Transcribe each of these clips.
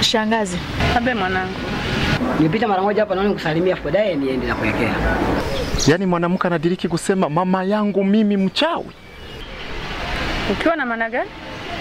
Shangazi, Abe mwanangu, Nilipita mara moja hapa naona nikusalimia afu baadaye niende na kuelekea. Yaani mwanamke anadiriki kusema mama yangu mimi mchawi. ukiwa na maana gani?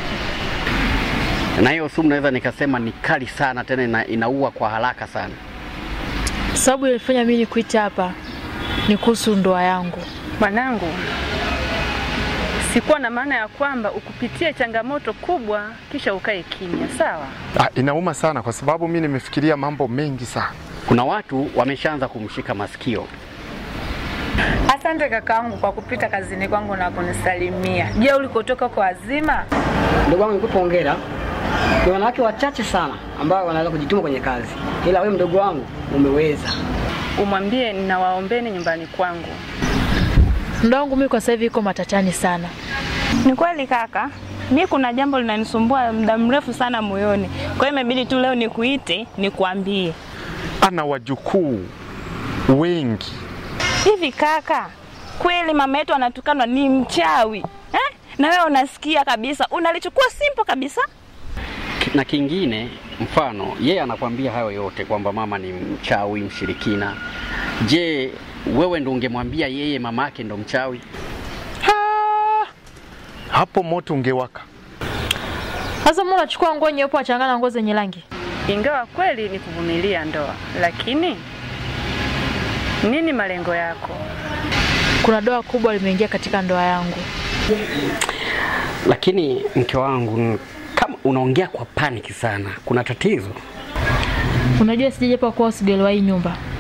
Na hiyo sumu naweza nikasema ni kali sana, tena ina, inaua kwa haraka sana. sababu ilifanya mimi nikuita hapa ni kuhusu ndoa yangu. Mwanangu, sikuwa na maana ya kwamba ukupitie changamoto kubwa kisha ukae kimya, sawa? Ah, inauma sana kwa sababu mimi nimefikiria mambo mengi sana. Kuna watu wameshaanza kumshika masikio. Asante kakaangu kwa kupita kazini kwangu na kunisalimia. Je, ulikotoka kwa wazima? Ndugu wangu nikupe hongera. Ni wanawake wachache sana ambao wanaweza kujituma kwenye kazi, ila wewe mdogo wangu umeweza. Umwambie ninawaombeni nyumbani kwangu. Ndoa yangu mimi kwa sasa hivi iko matatani sana. Ni kweli kaka, mi kuna jambo linanisumbua muda mrefu sana moyoni, kwa hiyo imebidi tu leo nikuite nikuambie. Ana wajukuu wengi. Hivi kaka, kweli mama yetu anatukanwa ni mchawi eh? Na wewe unasikia kabisa, unalichukua simple kabisa. Na kingine, mfano yeye anakwambia hayo yote kwamba mama ni mchawi, mshirikina. Je, wewe ndo ungemwambia yeye mama yake ndo mchawi? Hapo moto ungewaka. Sasa mbona unachukua nguo nyeupe wachangana na nguo zenye rangi? Ingawa kweli ni kuvumilia ndoa, lakini nini malengo yako? Kuna doa kubwa limeingia katika ndoa yangu. Lakini mke wangu, kama unaongea kwa paniki sana, kuna tatizo. Unajua sijaje hapa kwa usigelewa hii nyumba.